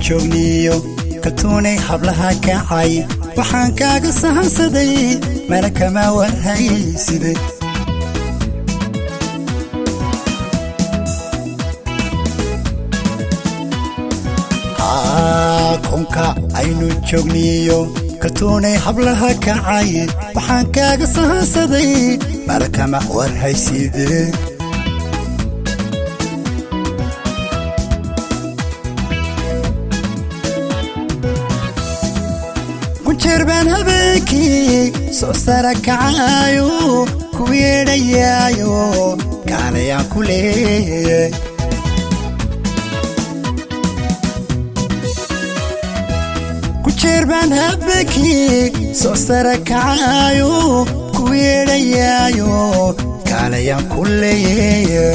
joogniyo kaltuunay hablaha kacay waxaan kaaga sahansaday mana kama warhayside konka aynu joogniyo kaltuunay hablaha kacay waxaan kaaga sahansaday mana kama warhayside kunjeer baan habeenkii soo sara kacaayo ku yeedhayaayo kaalayaan ku leeyay kunjeer baan habeenkii soo sara kacaayo ku yeedhayaayo kaalayaan ku leeyay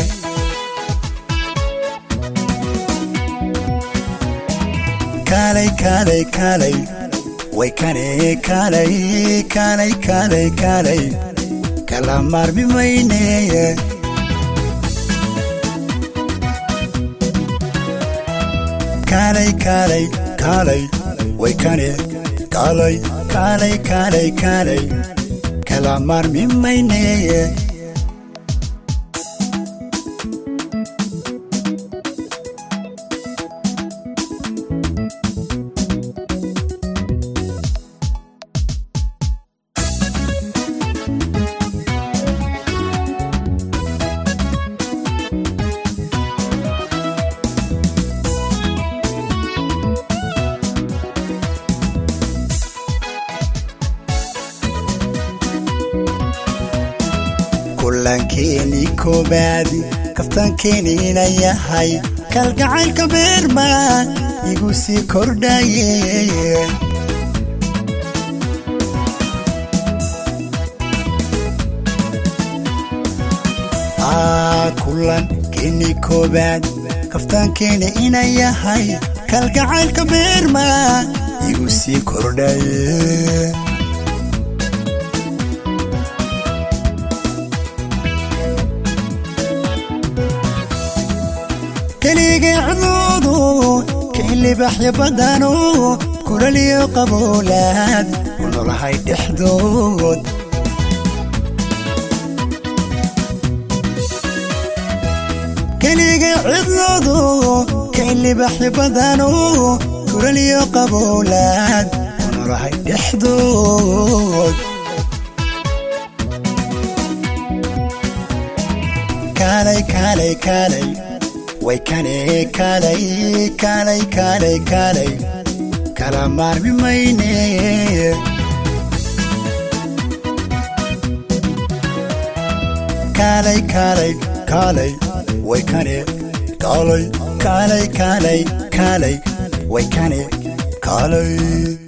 kaalay kaalay kaalay way kane kaalay kaalay kaalay kaalay kala maarmi mayneye kaalay kaalay kaalay way kane kaalay kaalay kaalay kaalay kala maarmi mayneye kulankeeni koobaadi kaftaankeeniina yahay kalgacaylka beerma igu sii kordhaye kulankeeni koobaad kaftaankeeni ina yahay kalgacaylka beerma igu sii kordhaye keligacdoodu kailibaxya badano kulaliyo qaboolaad ku nolahay dhexdood keliga cidloodu kailibaxya badano kulaliyo qaboolaad ku nolahay dhexdood kaalay kaalay kaalay way kane kaalay kaalay kaalay kaalay kala maarmi mayne kaalay kaalay kaalay way kane kaalay kaalay kaalay kaalay way kane kaalay